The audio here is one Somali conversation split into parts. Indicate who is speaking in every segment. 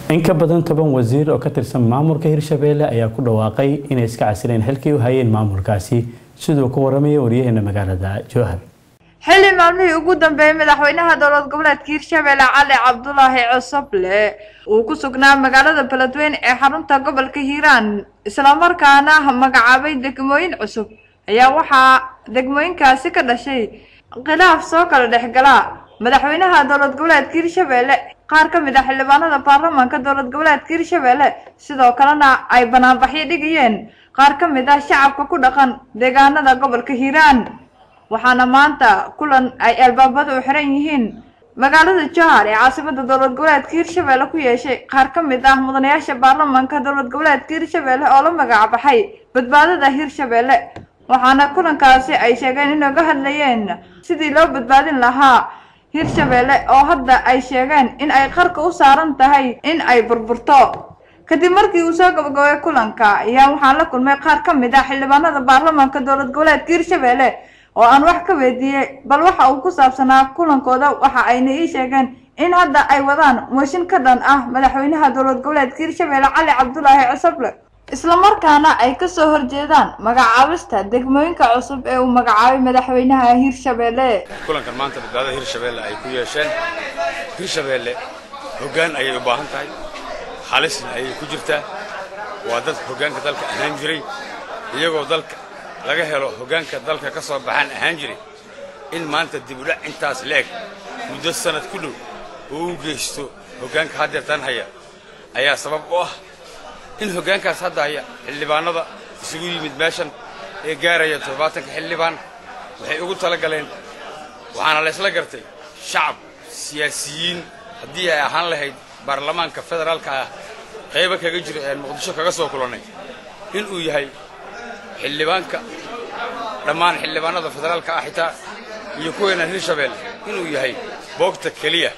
Speaker 1: in ka badan toban wasiir oo ka tirsan maamulka hirshabeelle ayaa ku dhawaaqay inay iska casileen xilkii u hayeen maamulkaasi siduu ku waramaya waryaheena magaalada jowhar
Speaker 2: xilli maalmihii ugu dambeeyey madaxweynaha dowlad goboleedka hirshabeelle cali cabdulaahi cosoble uu ku sugnaa magaalada beledweyne ee xarunta gobolka hiiraan islamarkaana magacaabay degmooyin cusub ayaa waxaa degmooyinkaasi ka dhashay khilaaf soo kala dhexgala madaxweynaha dowlad goboleedka hirshabeelle qaar ka mid ah xildhibaanada baarlamaanka dowlad goboleedka hirshabeelle sidoo kalena ay banaanbaxyo dhigayeen qaar ka mid ah shacabka ku dhaqan deegaanada gobolka hiiraan waxaana maanta kulan ay albaabada u xiran yihiin magaalada jowhar ee caasimada dowlad goboleedka hirshabeelle ku yeeshay qaar ka mid ah mudanayaasha baarlamaanka dowlad goboleedka hirshabeelle oo la magac baxay badbaadada hirshabeelle waxaana kulankaasi ay sheegeen inay ga hadlayeen sidii loo badbaadin lahaa hirshabeelle oo hadda ay sheegeen in ay qarka u saaran tahay in ay burburto kadib markii uu soo gabagabay kulanka ayaa waxaan la kulmay qaar ka mid ah xildhibaanada baarlamaanka dowlad goboleedka hirshabeelle oo aan wax ka weydiiyey bal waxa uu ku saabsanaa kulankooda waxa ayna ii sheegeen in hadda ay wadaan mooshin ka dhan ah madaxweynaha dowlad goboleedka hirshabeelle cali cabdulaahi cosoble islamarkaana ay kasoo horjeedaan magacaabista degmooyinka cusub ee uu magacaabay madaxweynaha hirshabeelle
Speaker 3: kulankan maanta badbaadada hirshabeelle ay ku yeesheen hirshabeelle hoggaan ayay u baahan tahay halisna ayay ku jirtaa waa dad hoggaanka dalka ahaan jiray iyagoo dalka laga helo hoggaanka dalka ka soo baxaan ahaan jiray in maanta dibudhac intaas leeg muddo sannad ku dhow oo u geysto hoggaanka haddeertan haya ayaa sabab u ah in hoggaankaas hadda haya xildhibaanada isugu yimid meeshan ee gaaraya toddobaatanka xildhibaan waxay ugu tala galeen waxaana laysla gartay shacab siyaasiyiin haddii ay ahaan lahayd baarlamaanka federaalka ah qaybo kaga jiro ean muqdisho kaga soo kulannay inuu yahay xildhibaanka dhammaan xildhibaanada federaalka ah xitaa iyo kuweena hirshabeelle inuu yahay boogta keliya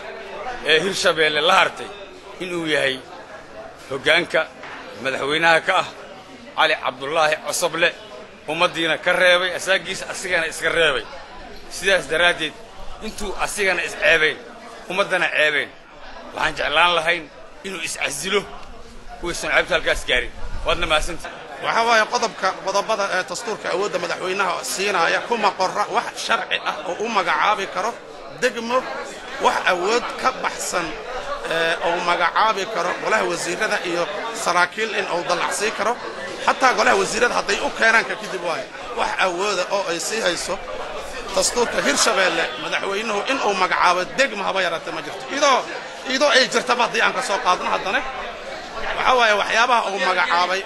Speaker 3: ee hirshabeelle la hartay inuu yahay hoggaanka madaxweynaha ka ah cali cabdulaahi cosoble ummaddiina ka reebay asaagiisa asigana iska reebay sidaas daraaddeed intuu asigana isceebayn ummaddana ceebeen waxaan jeclaan lahayn inuu iscasilo waysan ceebta halkaas gaarin waadna mahadsantii
Speaker 4: waxaa waaye qodobka qodobada ee dastuurka awoodda madaxweynaha siinaaya kuma qorra wax sharci ah oo u magacaabi karo degmo wax awood ka baxsan uu magacaabi karo golaha wasiirada iyo saraakiil in uu dallacsii karo xataa golaha wasiirada hadday u keenaanka kadib waayo wax awooda oo ay sii hayso dastuurka hirshabeelle madaxweynuhu inuu magacaabo degma haba yaraatee ma jirto idoo idoo ay jirtaba haddii aan ka soo qaadno haddana waxaa waaye waxyaabaha uu magacaabay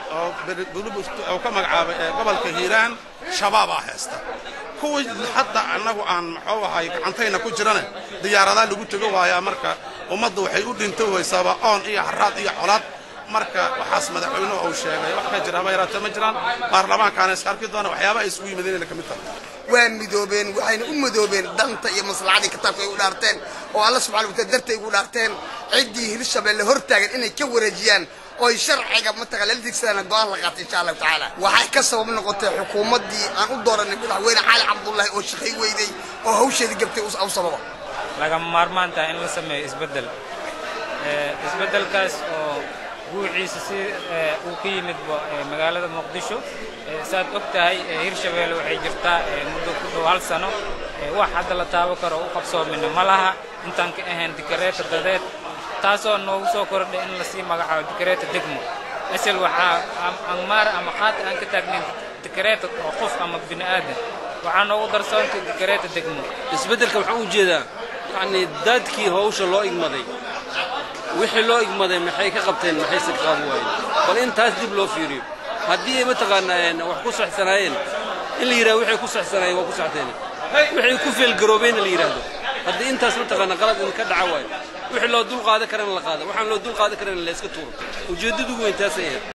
Speaker 4: oo ka magacaabay ee gobolka hiiraan shabaabaa haysta kuwii hadda annagu aan muxuu ahay gacantayna ku jirana diyaaradaa lagu tego waayaa marka ummaddu waxay u dhinto waysaaba oon iyo haraad iyo colaad marka waxaas madaxweynuhu uu sheegay wax ka jira haba yaraatee ma jiraan baarlamaankaana iska arki doona waxyaabaha ay isugu yimaadeen ka mid tahay
Speaker 5: waa midoobeen waxayna u midoobeen danta iyo maslaxadii kitaabka ay u dhaarteen oo alla subxana wataala dartay ugu dhaarteen ciddii hirshabeelle hortaagan inay ka wareejiyaan oy sharciga mataqan lala digsadaan go-aan la qaatay insha allahu tacaala waxay ka sabab noqotay xukuumaddii aan u dooranay madaxweyne cali cabdullaahi oo shaqay weyday oo hawsheedii gabtay u sababa
Speaker 6: lagama maarmaan tahay in la sameeyo isbeddel isbeddelkaas oo guuciisa si uu ka yimid magaalada muqdisho saad og tahay hirshabeelle waxay jirtaa muddo ku dhow hal sano wax hadda la taabo karo u qabsoomina ma laha intaan ka ahayn dikareeta dadeed taasoo noogu soo kordhay in lasii magacaabo dikareeta degmo asal waxaa angmaara ama qaata aan ka taagnayn dikareeta oo qof ama bini aadan waxaa noogu darsoontay dikareeta degmo
Speaker 7: isbeddelka wuxuu u jeedaa yacnii daadkii hawsha loo igmaday wixii loo igmaday maxay ka qabteen maxayse ka qaban waayeen bal in taas dib loo fiiriyo haddii ay mataqaanaa wax ku saxsanaayeen in la yidhahdo waxay ku saxsanaayeen waa ku saxteen waxay ku feelgaroobeenna la yidhaahdo haddii intaas mataqaana qalad in ka dhaca waayo wixii loo dul qaadan karana la qaada waxaan loo dul qaadan karana la iska tuuro ujeeddadu weyn taasay ahayd